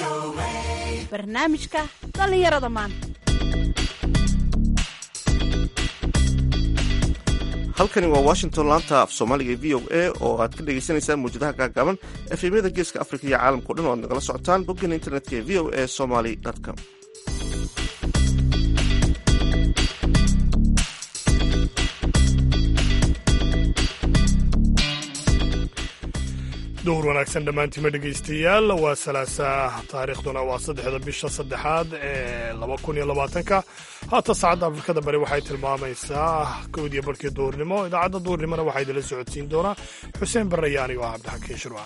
barnaamijka dhallinyarada maanta halkani waa washington laanta af soomaaliga v o a oo aad ka dhagaysanaysaan mawjadaha gaagaaban efemyada geeska afrika iyo caalamkao dhan o aad nagala socotaan boggeena internetka ee v o a somaly com dowr wanaagsan dhammaantiima dhegaystayaal waa salaasa taariikhduna waa saddexda bisha saddexaad ee laba kun iyo labaatanka haata saacadda afrikada bari waxay tilmaamaysaa kowdiyo barhkii duurnimo idaacadda duurnimona waxaa idinla socodsiin doonaa xuseen barre iyo anigo ah cabdixakiin shirwa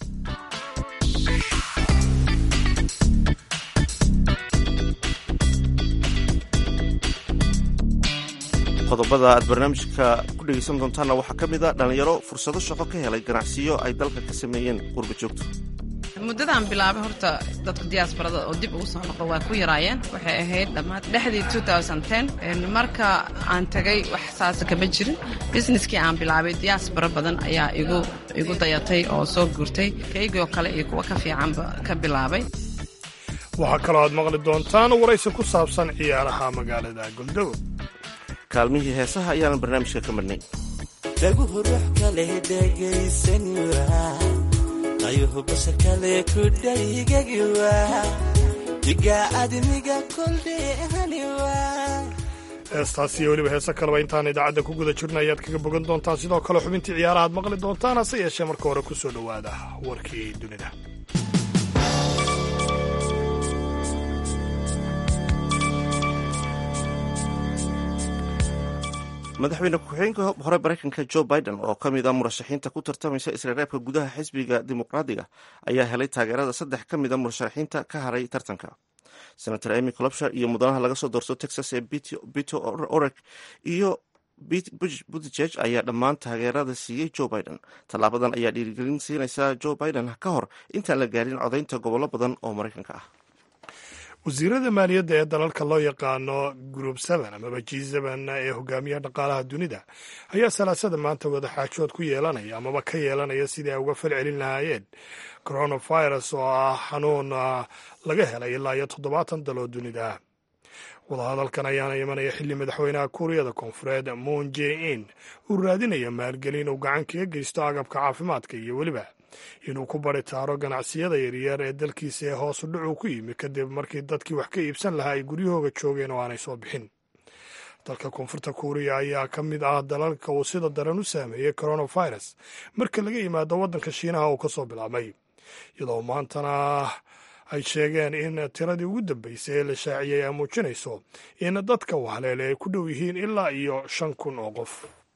qodobada aad barnaamijka ku dhegaysan doontaanna waxaa ka mid a dhallinyaro fursado shaqo ka helay ganacsiyo ay dalka ka sameeyeen qurba joogto muddadaan bilaabay horta dadka diyaasbarada oo dib ugu soo noqdo waa ku yaraayeen waxay ahayd dhammaad dhexdii marka aan tagay wax saasa kama jirin businesskii aan bilaabay diyaasbaro badan ayaa igu dayatay oo soo guurtay kaygoo kale iyo kuwa ka fiicanba ka bilaabay waxaa kaloo aad maqli doontaan waraysi ku saabsan ciyaaraha magaalada goldow kaalmihii heesaha ayaanan barnaamijka ka marnay dhaguhu ruux kale dhegaysanwa qayuhu basha kale ku dhaygagiwa diga admiga koldheehaniwa heestaas iyo weliba heese kaleba intaan idaacadda ku guda jirna ayaad kaga bogan doontaan sidoo kale xubintii ciyaaraha aad maqli doontaan hase yeeshee marka hore ku soo dhowaada warkii dunida madaxweyne ku-xigeenka hore maraykanka jo biden oo ka mid a murashaxiinta ku tartamaysa isreereebka gudaha xisbiga dimuqraadiga ayaa helay taageerada saddex ka mid a murashaxiinta ka haray tartanka senator emy colobshar iyo mudanaha laga soo doorto texas ee bito oreg iyo buttigeg ayaa dhammaan taageerada siiyey jo biden tallaabadan ayaa dhiirigelin siinaysa jo biden ka hor intaan la gaarin codaynta gobollo badan oo maraykanka ah wasiirada maaliyadda ee dalalka loo yaqaano group seven amaba g seven ee hogaamiyaha dhaqaalaha dunida ayaa salaasada maanta wadaxaajood ku yeelanaya amaba ka yeelanaya sidii ay uga fal celin lahaayeen coronavirus oo ah xanuun laga helay ilaa iyo toddobaatan daloo dunida wadahadalkan ayaana imanaya xilli madaxweynaha kuuriyada koonfureed moon j in uu raadinaya maalgelin uu gacan kaga geysto agabka caafimaadka iyo weliba inuu ku baritaaro ganacsiyada yaryar ee dalkiisa ee hoosu dhucu ku yimi kadib markii dadkii wax ka iibsan lahaa ay guryahooga joogeen oo aanay soo bixin dalka koonfurta kuuriya ayaa ka mid ah dalalka uu sida daran u saameeyey coronavirus marka laga yimaado waddanka shiinaha uu ka soo bilaabmay iyadoo maantana ay sheegeen in tiradii ugu dambeysay ee la shaaciyay ay muujinayso in dadka wahaleele ay ku dhow yihiin ilaa iyo shan kun oo qof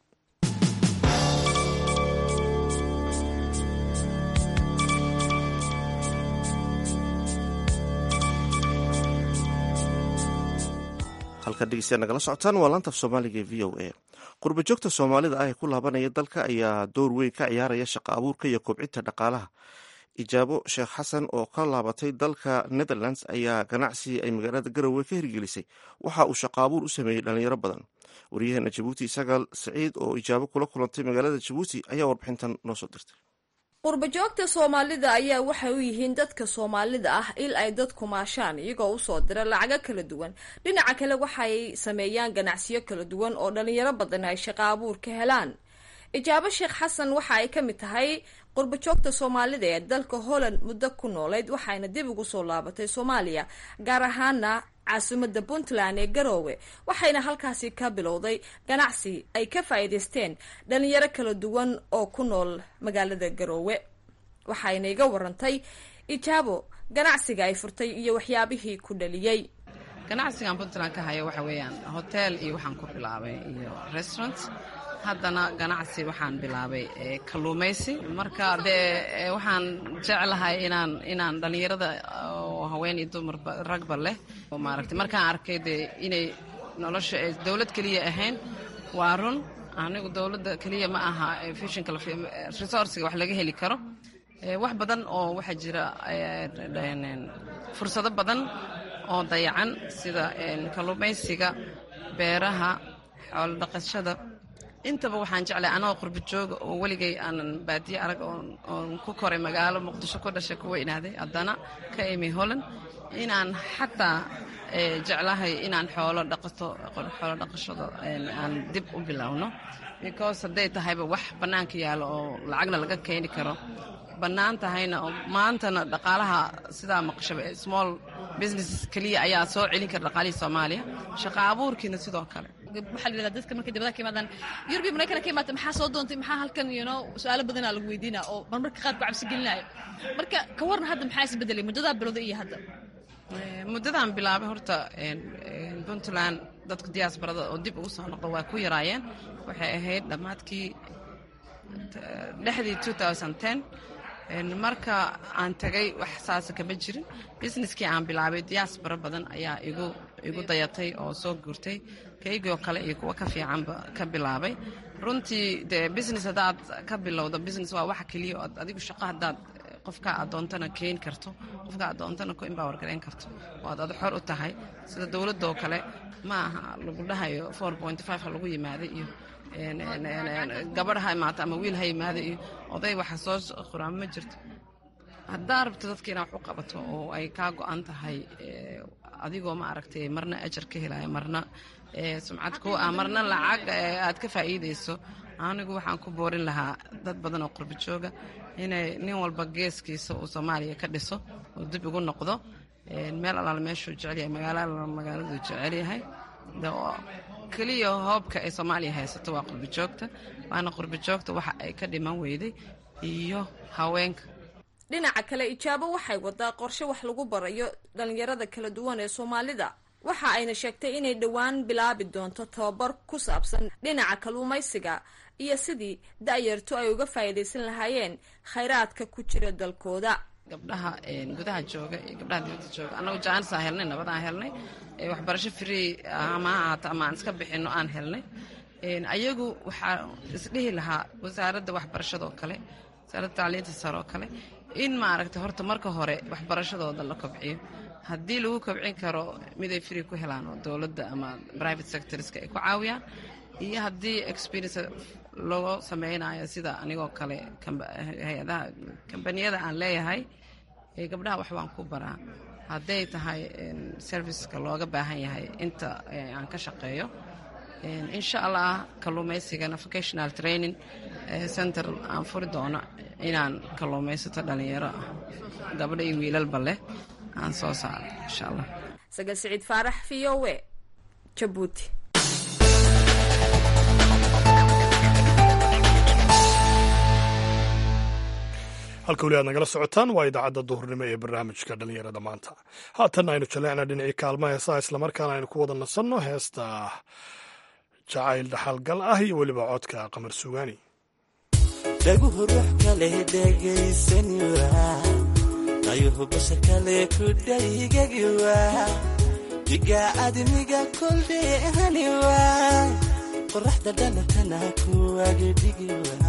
halkaad dhegeystayaal nagala socotaan waa laanta af soomaaliga ee v o a qurba joogta soomaalida ah ee ku laabanaya dalka ayaa door weyn ka ciyaaraya shaqa abuurka iyo kobcinta dhaqaalaha ijaabo sheekh xasan oo ka laabatay dalka netherlands ayaa ganacsi ay magaalada garowe ka hirgelisay waxa uu shaqa abuur u sameeyey dhalinyaro badan waryaheena jabuuti sagaal saciid oo ijaabo kula kulantay magaalada jabuuti ayaa warbixintan noo soo dirtay qurbajoogta soomaalida ayaa waxay u yihiin dadka soomaalida ah il ay dadku maashaan iyagoo usoo dira lacago kala duwan dhinaca kale waxay sameeyaan ganacsiyo kala duwan oo dhalinyaro badan ay shaqo abuur ka helaan ijaabo sheekh xasan waxa ay ka mid tahay qurbajoogta soomaalida ee dalka holland muddo ku noolayd waxayna dib ugu soo laabatay soomaaliya gaar ahaana caasimadda puntland ee garoowe waxayna halkaasi ka bilowday ganacsi ay ka faa'iidaysteen dhalinyaro kala duwan oo ku nool magaalada garoowe waxayna iga warantay ijaabo ganacsiga ay furtay iyo waxyaabihii ku dhaliyey ganacsigan puntland ka haya waxa weeyaan hotel iyo waxaan ku bilaabay iyo restaurant haddana ganacsi waxaan bilaabay kalluumaysi marka dee waxaan jeclahay inaan inaan dhallinyarada oo haween iyo dumarba ragba leh oo maaragtay markaan arkay dee inay nolosha ay dowlad keliya ahayn waa run anigu dowladda keliya ma aha fishinka resourciga wax laga heli karo wax badan oo waxaa jira fursado badan oo dayacan sida kalluumaysiga beeraha xoolo dhaqashada intaba waxaan jeclay anagoo qurba jooga oo weligay aanan baadiye arag oon ku koray magaalo muqdisho ku dhashay ku weynaaday haddana ka imi holland inaan xataa jeclahay inaan xoolo dhaqato xoolo dhaqashada aan dib u bilowno because hadday tahayba wax bannaanka yaalo oo lacagna laga keeni karo bannaan tahayna oo maantana dhaqaalaha sidaa maqashaba small businesses keliya ayaa soo celin kara dhaqaalihii soomaaliya shaqa abuurkiina sidoo kale waxaa la yidhahdaa dadka markay dibadaha ka yimaadaan yurbi maraykana ka yimaata maxaa soo doontay maxaa halkan you know su-aalo badanaa lagu weydiinaa oo marmarka qaar ku cabsi gelinaayo marka ka warna hadda maxaa isbedelay muddadaa bilowda iyo hadda muddadaan bilaabay horta puntland dadka diyaasbarada oo dib ugu soo noqda waa ku yaraayeen waxay ahayd dhammaadkii dhexdii marka aan tagay wax saasa kama jirin businesskii aan bilaabay diyaasbaro badan ayaa igu igu dayatay oo soo guurtay kaygoo kale iyo kuwa ka fiicanba ka bilaabay runtii dee business haddaad ka bilowdo business waa waxa keliya oo adigu shaqo haddaad qofka adoontana keeni karto qofka adoontana ku empower garayn karto oo aad ad xor u tahay sida dowladoo kale ma aha lagu dhahayo four point five ha lagu yimaaday iyo gabadh ha imaata ama wiil ha yimaada iyo oday waxa soo qoraan ma jirto haddaa rabto dadka inaa wax u qabato oo ay kaa go-an tahay adigoo ma aragtay marna ajar ka helaya marna sumcad ku ah marna lacag aad ka faa'iidayso anigu waxaan ku boorin lahaa dad badan oo qurba jooga inay nin walba geeskiisa uu soomaaliya ka dhiso oo dib ugu noqdo meel alaal meeshuu jecelyahay magaalo alaal magaaladuu jecelyahay keliya hoobka ay soomaaliya haysato waa qurba joogta waana qurba joogta waxa ay ka dhiman weyday iyo haweenka dhinaca kale ijaabo waxay wadaa qorshe wax lagu barayo dhalinyarada kala duwan ee soomaalida waxa ayna sheegtay inay dhowaan bilaabi doonto tababar ku saabsan dhinaca kalluumaysiga iyo sidii da-yartu ay uga faa'iidaysan lahaayeen khayraadka ku jira dalkooda gabdhaha gudaha jooga iyo gabdhaha dibadda jooga annagu jaanisaan helnay nabadaan helnay waxbarasho free ama ha ahaata ama aan iska bixinno aan helnay ayagu waxaa isdhihi lahaa wasaaradda waxbarashadoo kale wasaaradda tacliinta sare oo kale in maaragtay horta marka hore waxbarashadooda la kobciyo haddii lagu kobcin karo miday free ku helaan oo dowladda ama private sectorska ay ku caawiyaan iyo haddii experience loo sameynayo sida anigoo kale hay-adaha kambaniyada aan leeyahay gabdhaha wax baan ku baraa hadday tahay serviceka looga baahan yahay inta aan ka shaqeeyo insha allah kalluumaysigana vocational training center aan furi doono inaan kalluumaysato dhalinyaro ah gabdho iyo wiilalba leh aan soo saaro insha allah sagal siciid faarax v o e jabuuti halka weli aad nagala socotaan waa idaacadda duhurnimo ee barnaamijka dhallinyarada maanta haatan aynu jaleecna dhinacii kaalma heesaha islamarkaana aynu ku wada nasanno heesta jacayl dhaxalgal ah iyo weliba codka qamar sugaani dhaguhu ruux kale dhegaysaniwa ayuhu basha kale ku dhaygagiwa diga admiga koldheehaniwa qoraxda dhalatana kuwagedhigiwa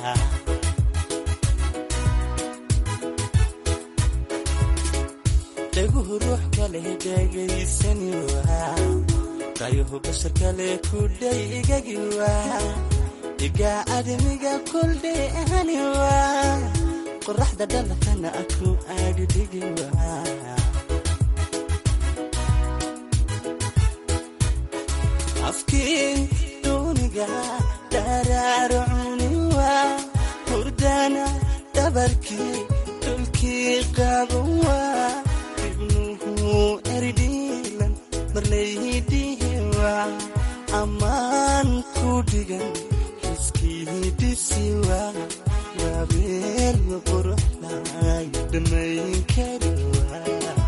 dhaguhu ruux kale dhegaysaniwa ayuhu basha kale ku dhaygagiwa diga admiga koldheehaniwa qoraxda dhalatana aku agdhigiwa afkii duuniga dharaarcuniwa hurdana dhabarkii dhulkii qabanwa ibnuhu erdhiilan marlaydihiwa ammaan ku dhigan xiskiidisiwa waabeel quruxlay dhamayn kariwa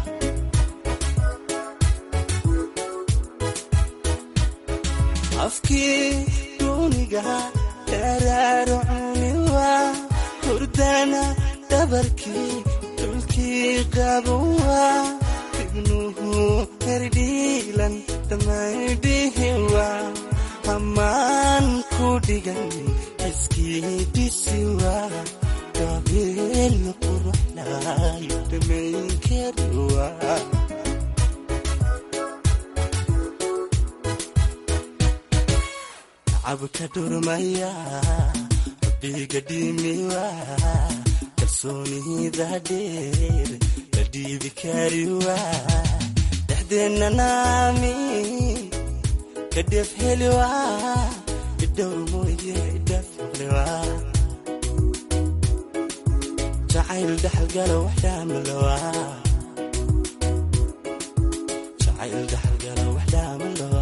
afkii duuniga dharaarcuniwa hurdana dhabarkii dhulkii qabanwa ibnuhu herdhiilan dhamaydhihiwa ammaan ku dhigan xiskiidisiwa waabeel quruxlay dhamayn kariwa tacabka dhurmaya rabbiga dhimiwa kalsoonida dheer la dhiibi kariwa dhexdeenna naami ka dheef heliwa idhowr mooye idhaaf heliwa jacayl dhaxalgala wax dhaamalowa jacayl dhaxalgala wax dhaamalowa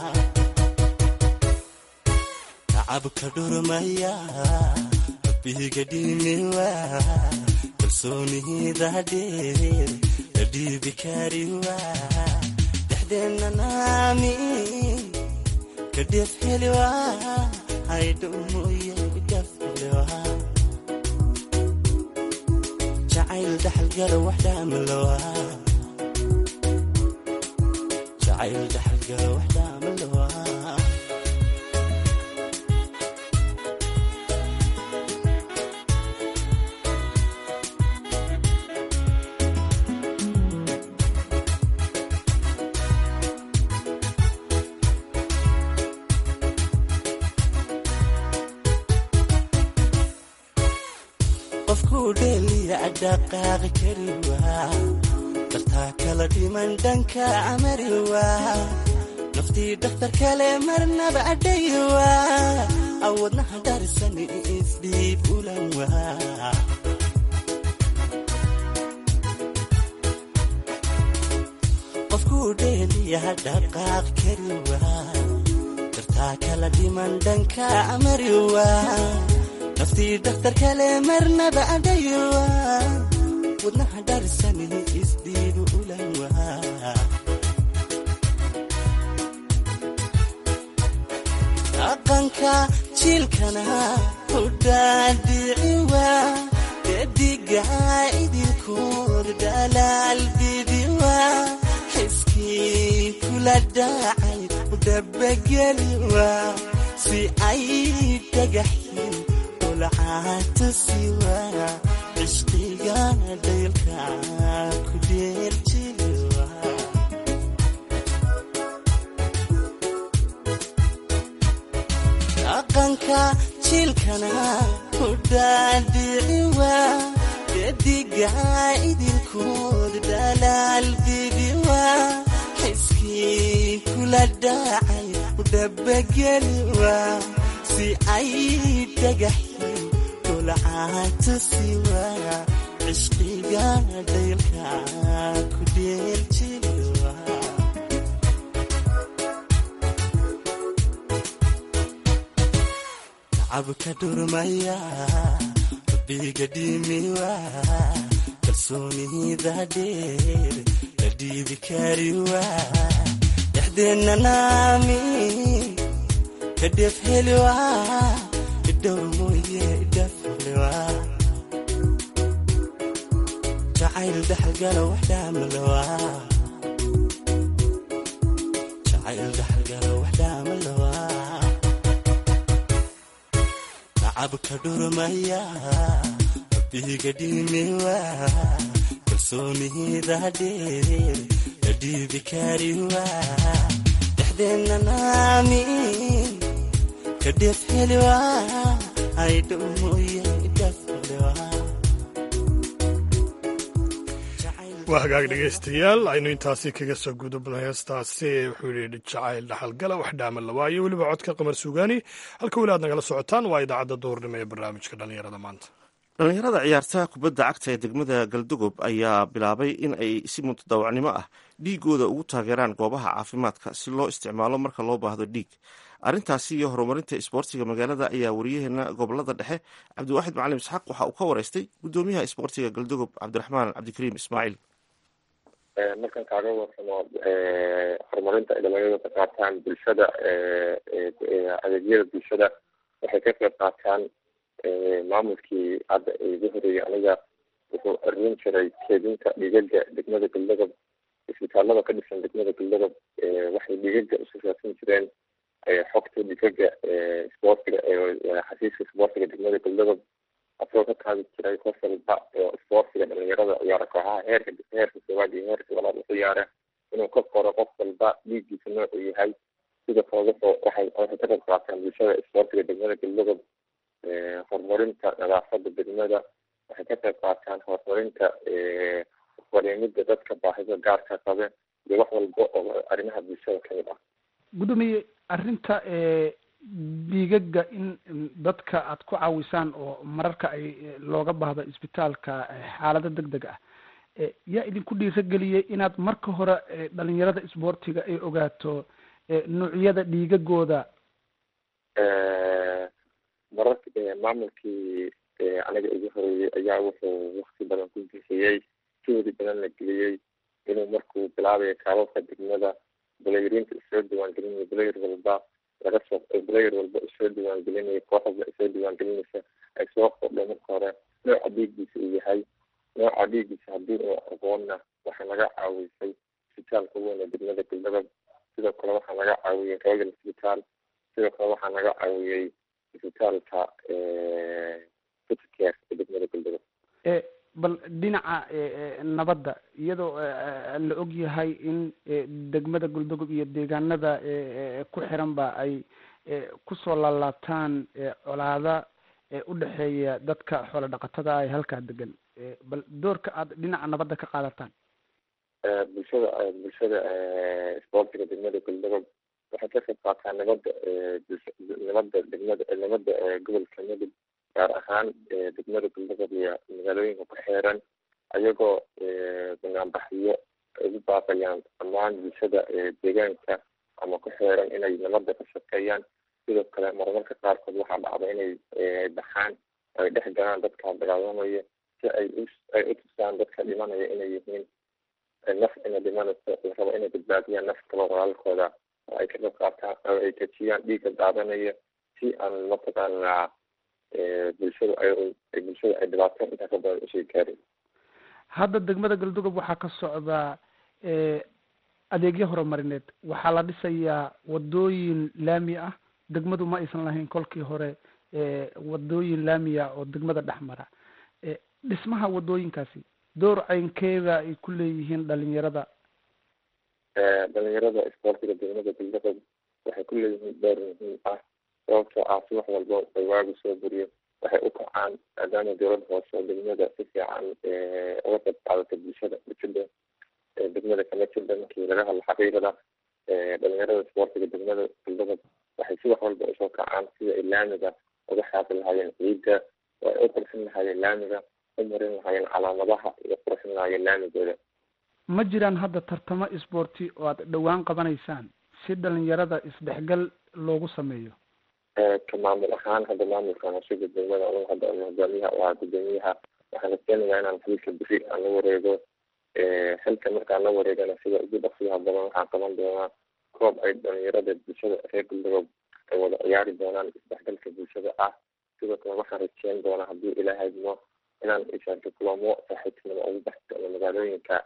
tacabka dhurmaya rabbiga dhimiwa kalsoonida dheer la dhiibi kariwa dhexdeenna naami ka dheef heliwa haydhow mooye idhaaf heliwa jacayl dhaxalgala wax dhaamalowa jacayl dhaxalgala wax dhaamalowa qofkuu dheeliya dhaqaaqi kariwa dartaa kala dhiman dhanka amariwa naftii dhakhtar kale marnaba adhayiwa awadnaha dharisan isdhiib ulanwa qofkuu dheeliya dhaqaaq kariwa dartaa kala dhiman dhanka amariwa naftii dhakhtar kale marnaba adhayiwa wadnaha dharisan isdhiibu ulanwa dhaqanka jiilkana ku dhaadhiciwa dediga idilkood dhalaal bidiwa xiskii kula dhacay udhabageliwa si ay dhagaxyin ulcaatusiwa cishqiga dhaylka ku dheerjiliwa dhaqanka jiilkana ku dhaadhiciwa dediga idilkood dhalaal bidiwa xiskii kula dhacay udhabageliwa si ay dhagaxyin ulcaatusiwa cishqiga dhaylka ku dheeljiliwa tacabka dhurmaya rabbiga dhimiwa kalsoonida dheer la dhiibi kariwa dhexdeenna naami ka dheef heliwa idhowr mooye idhaaf heliwa jacayl dhaxalgala wax dhaamalowa jacayl dhaxalgala wax dhaamalowa tacabka dhurmaya rabbiga dhimiwa kalsoonida dheer la dhiibi kariwa dhexdeenna naami ka dheef heliwa aydhow mooye idhaaf heliwa waa hagaag dhegaystayaal aynu intaasi kaga soo gudubnay heestaasi wuxuu yidhi jacayl dhaxalgala wax dhaaman lawaa iyo weliba codka qamar suugaani halka weli aad nagala socotaan waa idaacadda duurnimo ee barnaamijka dhallinyarada maanta dhallinyarada ciyaarta kubadda cagta ee degmada galdogob ayaa bilaabay in ay si mutadawacnimo ah dhiigooda ugu taageeraan goobaha caafimaadka si loo isticmaalo marka loo baahdo dhiig arrintaasi iyo horumarinta isboortiga magaalada ayaa wariyaheena gobolada dhexe cabdiwaaxid macalin isxaaq waxa uu ka wareystay gudoomiyaha isboortiga galdogob cabdiraxmaan cabdikariim ismaaciil markan kaaga warsamo horumarinta ay dhalinyaradu ka qaataan bulshada adeegyada bulshada waxay ka qayb qaataan maamulkii hadda igu horeeyey aniga wuxuu arin jiray keedinta dhigaga degmada galdogob isbitaalada ka dhisan degmada galdogob waxay dhigaga isu raadsan jireen xogta dhigaga isboortiga xasiiska isboortiga degmada galdogob asagoo ka qaadi jiray qof walba oo isboortiga dhalinyarada ciyaara kooxaha heerka heerka koowaad iyo heerka labaad u ciyaara inuu ka qoro qof walba dhiiggiisa noocuu yahay sida kale wuxuu waxay waxay ka qayb qaataan bulshada isboortiga degmada galmudug horumarinta nadaafada degmada waxay ka qayb qaataan horumarinta fariimida dadka baahida gaarka qabe iyo wax walba oo arrimaha bulshada kamid ah gudoomiye arrinta dhiigaga in dadka aad ku caawisaan oo mararka ay looga baahdo isbitaalka xaalado deg deg ah yaa idinku dhiirageliyey inaad marka hore dhalinyarada isboortiga ay ogaato nuucyada dhiigagooda marar maamulkii aniga igu horeeyey ayaa wuxuu wakti badan ku bixiyey juhdi badan la geliyey inuu markuu bilaabayo kaababka degmada bulayrinta isoo diiwaangelinayo bulayr walba laga soo bulayr walba isoo diiwaangelinayo koox walba isoo diiwaangelinaysa ay soo qordhay marka hore nooca dhiiggiisa uu yahay nooca dhiiggiisa haddii uu aqoonna waxaa naga caawisay isbitaalka weyn ee degmada galmudug sidoo kale waxaa naga caawiyey royal isbitaal sidoo kale waxaa naga caawiyey isbitaalka fitcare ee degmada galmudug bal dhinaca nabadda iyadoo la og yahay in degmada guldogob iyo deegaanada ku xiranba ay kusoo laalaabtaan colaada u dhexeeya dadka xoolo dhaqatada ay halkaa degan bal doorka aad dhinaca nabadda ka qaadataan bulshada bulshada isboortiga degmada galdogob waxay ka qayb qaataan nabadda nabadda degmada nabadda gobolka mudug gaar ahaan degmada galdogob iyo magaalooyinka ku xeeran ayagoo banaanbaxyo ugu baaqayaan dhammaan bulshada deegaanka ama ku xeeran inay nabadda ka shaqeeyaan sidoo kale marmarka qaarkood waxaa dhacda inay baxaan ay dhex galaan dadka dagaalamaya si ay u ay u tusaan dadka dhimanaya inay yihiin naf ina dhimanayso la rabo inay badbaadiyaan naf kalo walaalkooda oo ay ka qayb qaataan oo ay kajiyaan dhiigga daadanaya si aan mataqaanaa bulshada ay bulshada ay dhibaato intaa ka badan usii gaarin hadda degmada galdogob waxaa ka socdaa adeegyo horumarineed waxaa la dhisayaa wadooyin laami ah degmadu ma aysan lahayn kolkii hore wadooyin laamiya oo degmada dhex mara dhismaha wadooyinkaasi door caynkeeda ay ku leeyihiin dhalinyarada dhalinyarada isboortiga degmada galdogob waxay ku leeyihiin door muhiim ah sababtoo ah si wax walba ay waagu soo buriyo waxay u kacaan maadaama dowladda hoose oo degmada si fiican uga qayb qaadata bulshada bulshada degmada kama jirda markii laga hadlo xaqiiqada dhalinyarada isboortiga degmada galdogob waxay si wax walba usoo kacaan sida ay laamiga uga xaaqi lahaayeen ciidda oo ay u qurxin lahaayeen laamiga u marin lahaayeen calaamadaha iyo qurxin lahaayeen laamigooda ma jiraan hadda tartamo isboorti oo aad dhowaan qabanaysaan si dhalinyarada isdhexgal loogu sameeyo ka maamul ahaan hadda maamulka masuulka degmada anigu hadda hogaamiyaha oo ah gudoomiyaha waxaan rajeynayaa inaan xilka beri aan la wareego xilka markaan la wareegana sida ugu dhaqsiyaha badan waxaan qaban doonaa koob ay dhalinyarada bulshada reer galdogob ay wada ciyaari doonaan isdhexgalka bulshada ah sidoo kale waxaan rajeyn doonaa haddii ilaahay mo inaan ishaarka kulamo saaxiibtinimo ugu baxi doono magaalooyinka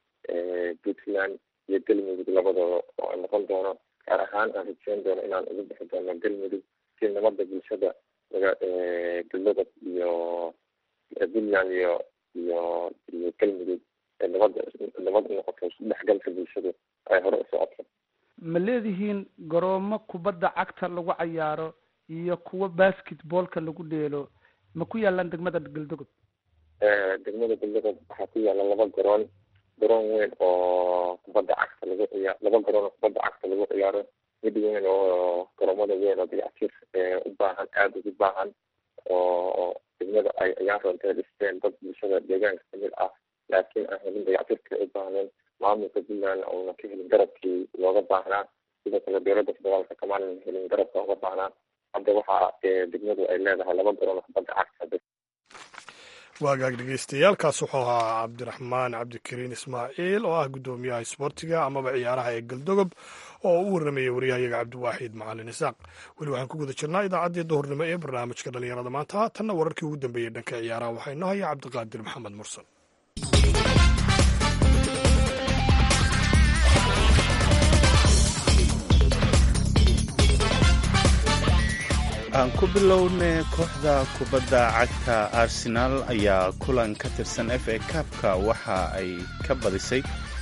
puntland iyo galmudug labadooda oo ay noqon doono gaar ahaan aan rajeyn doono inaan ugu bixi doono galmudug si nabada bulshada maga galdogob iyo puntland iyo iyo iyo galmudug ee nabada nabad unoqoto isdhexgalka bulshada ay hore u socoto ma leedihiin garoomo kubadda cagta lagu cayaaro iyo kuwo basketballka lagu dheelo ma ku yaalaan degmada galdogob degmada galdogob waxaa ku yaala laba garoon garoon weyn oo kubadda cagta lagu ciyaar laba garoon oo kubadda cagta lagu ciyaaro mid weyn oo garoomada weyn oo dayactir u baahan aada ugu baahan oo degmada ay ciyaar roonta dhisteen dad bulshada deegaanka kamid ah laakiin aan helin dayactirka u baahnayn maamulka puntland uuna ka helin garabkii looga baahnaa sidoo kale dowladda federaalka kamaanan helin garabka uga baahnaa hadda waxaa degmadu ay leedahay laba garoon oo kubadda cagta waagaag dhegeystayaaalkaas wuxuu ahaa cabdiraxmaan cabdikariin ismaaciil oo ah guddoomiyaha isboortiga amaba ciyaaraha ee galdogob oo u warramayay waryahayaga cabdiwaaxid macalin isaaq weli waxaan ku guda jirnaa idaacaddii duhurnimo ee barnaamijka dhallinyarada maanta haatanna wararkii ugu dambeeyey dhanka ciyaaraha waxaa inoo haya cabdiqaadir maxamed mursal aan ku bilowne kooxda kubadda cagta arsenaal ayaa kulan ka tirsan f a kabka waxa ay ka badisay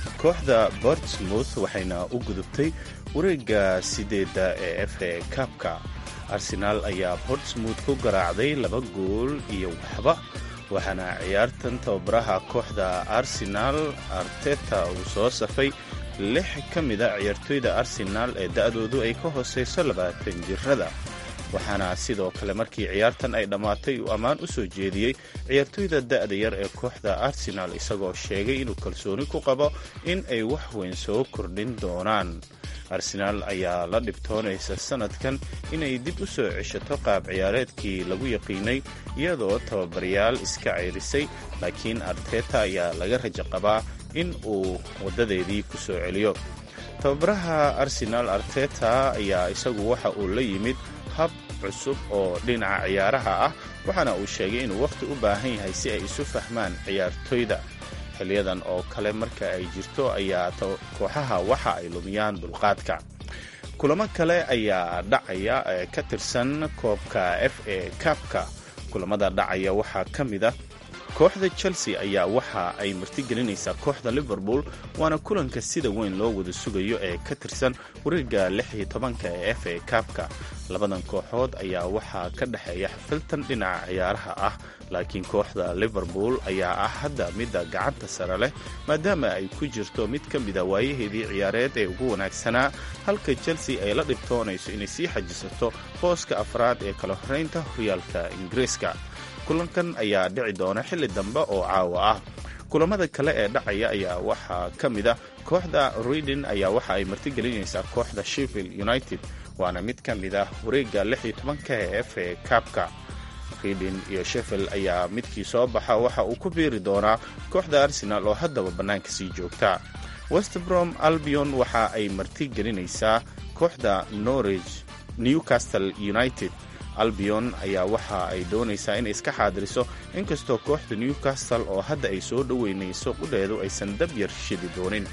kooxda bortsmouth waxayna u gudubtay wareegga sideedda ee f a kabka arsenaal ayaa bortsmouth ku garaacday laba gool iyo waxba waxaana ciyaartan tababaraha kooxda arsenaal arteta uu soo safay lix ka mida ciyaartoyda arsenaal ee da'doodu ay ka hoosayso labaatan jirada waxaana sidoo kale markii ciyaartan ay dhammaatay uu ammaan u soo jeediyey ciyaartoyda da'da yar ee kooxda arsenaal isagoo sheegay inuu kalsooni ku qabo in ay wax weyn soo kordhin doonaan arsenaal ayaa la dhibtoonaysa sanadkan inay dib u soo ceshato qaab ciyaareedkii lagu yaqiinay iyadoo tababarayaal iska ceyrisay laakiin arteta ayaa laga rajo qabaa in uu waddadeedii ku soo celiyo tababaraha arsenaal arteta ayaa isagu waxa uu la yimid hab cusub oo dhinaca ciyaaraha ah waxaana uu sheegay inuu wakhti u baahan yahay si ay isu fahmaan ciyaartoyda xiliyadan oo kale marka ay jirto ayaa kooxaha waxa ay lumiyaan dulqaadka kulamo kale ayaa dhacaya ee ka tirsan koobka f a kabka kulamada dhacaya waxaa ka mid ah kooxda chelsea ayaa waxa ay martigelinaysaa kooxda liverpool waana kulanka sida weyn loo wada sugayo ee ka tirsan wareegga lix iyo tobanka ee f a kabka labadan kooxood ayaa waxaa ka dhexeeya xafiltan dhinaca ciyaaraha ah laakiin kooxda liverpool ayaa ah hadda midda gacanta sare leh maadaama ay ku jirto mid ka mida waayaheedii ciyaareed ee ugu wanaagsanaa halka chelsea ay la dhibtoonayso inay sii xajisato booska afraad ee kala horeynta horyaalka ingiriiska kulankan ayaa dhici doona xilli dambe oo caawa ah kulamada kale ee dhacaya ayaa waxaa ka mid a kooxda reading ayaa waxa ay martigelinaysaa kooxda sheffield united waana mid ka mid ah wareegga lix iyo tobanka ee f a kabka reading iyo sheffield ayaa midkii soo baxa waxa uu ku biiri doonaa kooxda arsenal oo haddaba bannaanka sii joogta westbrom albion waxa ay martigelinaysaa kooxda norwich newcastle united albion ayaa waxa ay doonaysaa inay iska xaadiriso inkastoo kooxda newcastle oo hadda ay soo dhoweynayso qudheedu aysan dab yar shidi doonin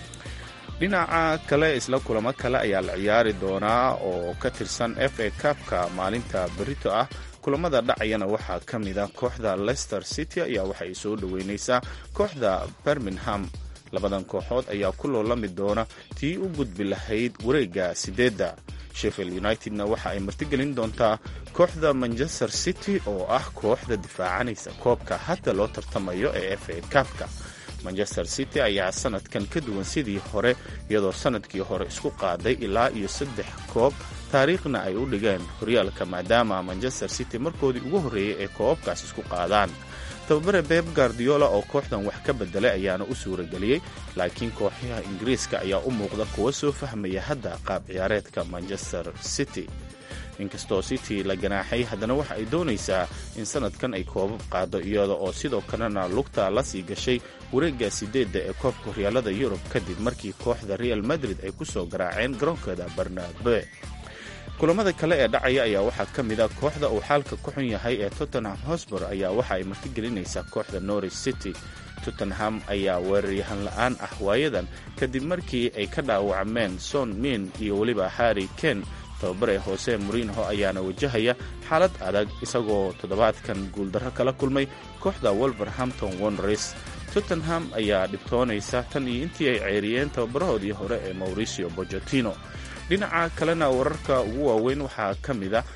dhinaca kale isla kulamo kale ayaa la ciyaari doonaa oo ka tirsan f a kabka maalinta berito ah kulamada dhacayana waxaa ka mid a kooxda leicester city ayaa waxa ay soo dhoweynaysaa kooxda birmingham labadan kooxood ayaa ku loolami doona tii u gudbi lahayd wareegga sideedda sheffield unitedna waxa ay martigelin doontaa kooxda manchester city oo ah kooxda difaacanaysa koobka hadda loo tartamayo ee f a kabka manchester city ayaa sanadkan ka duwan sidii hore iyadoo sanadkii hore isku qaaday ilaa iyo saddex koob taariikhna ay u dhigeen horyaalka maadaama manchester city markoodii ugu horreeyey ee koobabkaas isku qaadaan tababare beb guardiola oo kooxdan wax ka bedelay ayaana u suurageliyey laakiin kooxyaha ingiriiska ayaa u muuqda kuwa soo fahmaya hadda qaab ciyaareedka manchester city inkastoo city la ganaaxay haddana waxa ay doonaysaa in sanadkan ay koobab qaado iyada oo sidoo kalena lugta la sii gashay wareegga sideedda ee koobka horyaalada yurub kadib markii kooxda real madrid ay ku soo garaaceen garoonkeeda barnabe kulamada kale ee dhacaya ayaa waxaa ka mid a kooxda uu xaalka ku xun yahay ee tottenham hosbor ayaa waxa ay martigelinaysaa kooxda norwich city tottenham ayaa weeraryahan la-aan ah waayadan kadib markii ay ka dhaawacmeen son min iyo weliba harry ken tababare hoose murinho ayaana wajahaya xaalad adag isagoo toddobaadkan guuldarro kala kulmay kooxda wolverhampton wonders tottenham ayaa dhibtoonaysa tan iyo intii ay ceeriyeen tababarahoodii hore ee mauricio bojotino dhinaca kalena wararka ugu waaweyn waxaa ka mid a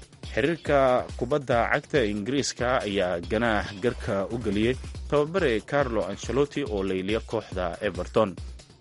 xiriirka kubadda cagta ingiriiska ayaa ganaax garka u geliyey tababare carlo ancelotti oo layliya kooxda everton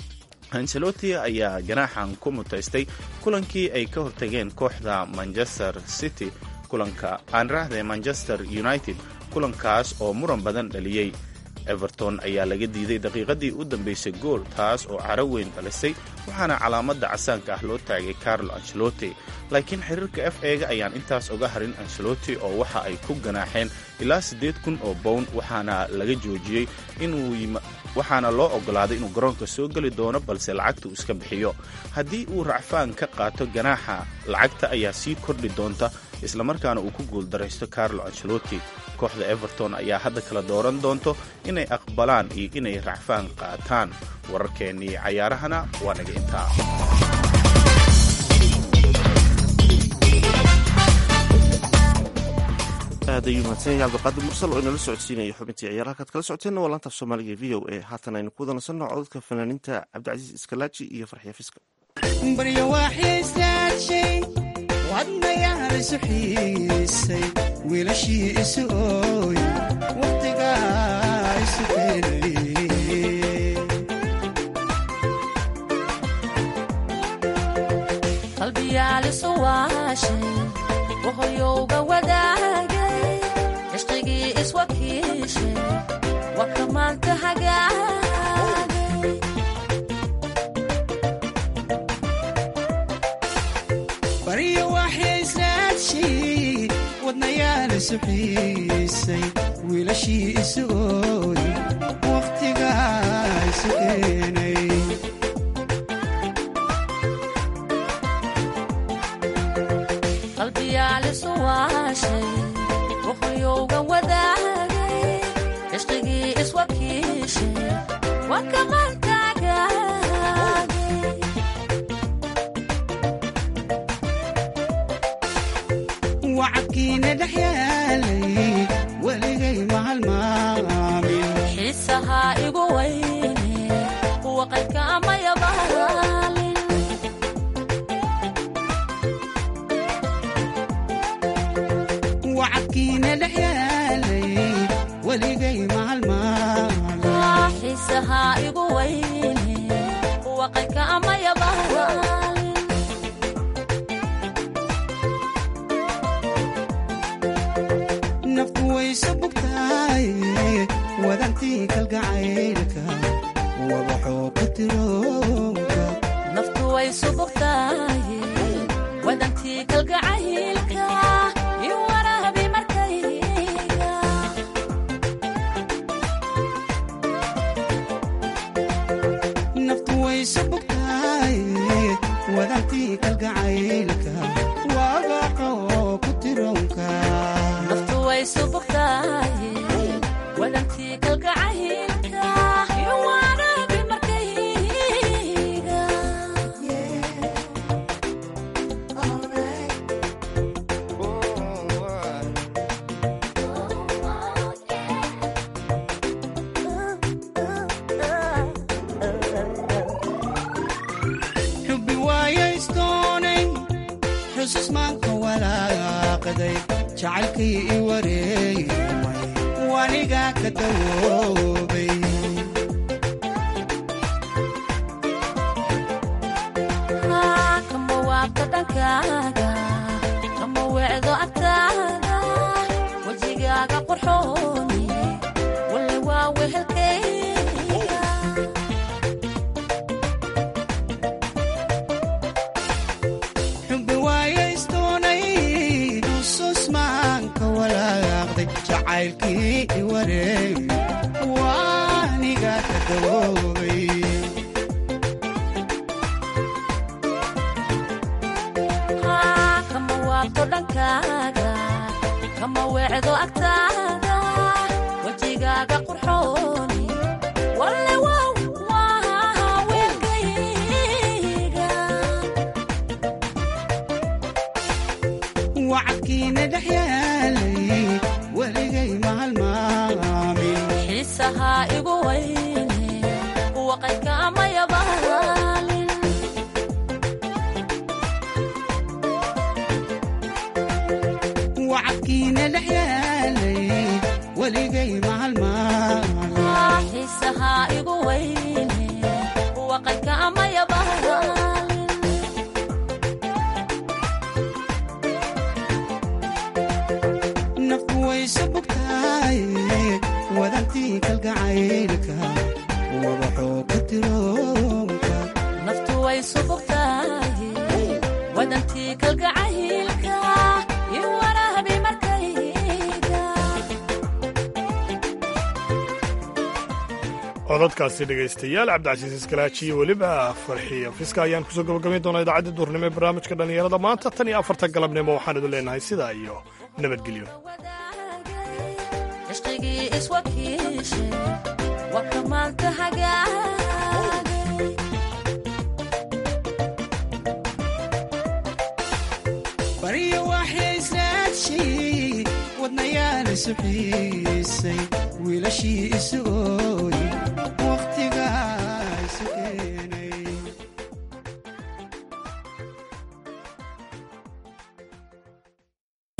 ancelotti ayaa ganaaxan ku mutaystay kulankii ay ka hortageen kooxda manchester city kulanka aan raahday manchester united kulankaas oo muran badan dhaliyey everton ayaa laga diiday daqiiqadii u dambaysay gool taas oo caro weyn dhalisay waxaana calaamadda casaanka ah loo taagay carlo ancelotti laakiin xiriirka f ega ayaan intaas oga harin ancelotti oo waxa ay ku ganaaxeen ilaa siddeed kun oo bown waxaana laga joojiyey inuu waxaana loo ogolaaday inuu garoonka soo geli doono balse lacagta uu iska bixiyo haddii uu racfaan ka qaato ganaaxa lacagta ayaa sii kordhi doonta islamarkaana uu ku guuldaraysto carlo ancelotti kooxda everton ayaa hadda kala dooran doonto inay aqbalaan iyo inay racfaan qaataan wararkeennii cayaarahana waa naga intaa aad ayuu mahadsan yahay cabdiqaadir mursal oo inala socodsiinaya xubintii ciyaar halkaad kala socoteenna waa laanta af soomaaliga v o a haatan aynu ku wadansano cododka fanaaniinta cabdicasiis iskalaaji iyo farxiya fiska baryo waxaysaadshay wadnayaal isu xiisay wiilashii isu ooy wakhtigaa isu keenay qalbiyaalisu waashay wahoyowga wadaagay cishqigii iswakiishay waka maanta hagaagay baryo waxaysaadshay wadnayaal isu xiisay wiilashii isu ooy wakhtigaa isu keenay qalbiyaalisu waashay wahoyowga wadaagay cishqigii iswakiishay waka maanta hagaagay wacadkiina dhex yaalay weligay mahalmaamin xiisahaa igu weyne kuwa qaydka amayabaalin wacadkiina dhex yaalay weligay mahalmaamin xiisahaa igu weyne kuwa qaydka amayabaalin naftu wayso bugtaay wadantii kalgacaylka wabaxoo ku tiroonka naftu way subugtaaye wadantii kalgacaylka iyo waraabi markayga naftu wayso bugtaay wadantii kalgacaylka wabaxoo ku tiroonka naftu way subugtaaye wadantii kalgacaylka iyo waraabi markayga xubbi waayaystoonay xusus maanka walaaqday jacaylkii i wareegmay wanigaa ka dawoobay kama waabta dhankaaga kama weecdo agtaada wejigaaga qurxooni walle waa wehelkayga xubbi waayaystoonay xusus maanka walaaqday jacaylkii i wareegmay wanigaa ka dawoobay kama waabto dhankaaga kama weecdo agtaada wejigaaga qurxooni walle wow waa weelkayga wacadkiina dhex yaalay weligay mahalmaamin xiisahaa igu weyne kuwa qaydka amayabaalin wacadkiina dhex yaalay weligay mahalmaamin xiisahaa igu weyne kuwa qaydka amayabaalin naftu wayso bugtaay wadantii kalgacaylka wabaxoo ku tiroonka naftu way subugtaaye wadantii kalgacaylka iyo waraabi markayga codadkaasi dhegaystayaal cabdicasiis iskalaaji iyo weliba farxiya fiska ayaan kusoo gabagabayn doonaa idaacadda duurnimo ee barnaamijka dhallinyarada maanta tan iyo afarta galabnimo waxaan idin leenahay sidaa iyo nabadgelyo cishqigii iswakiishe waka maanta hagaagay baryo waxaysaadshay wadnayaal isu xiisay wiilashii isu ooy wakhtigaa isu keenay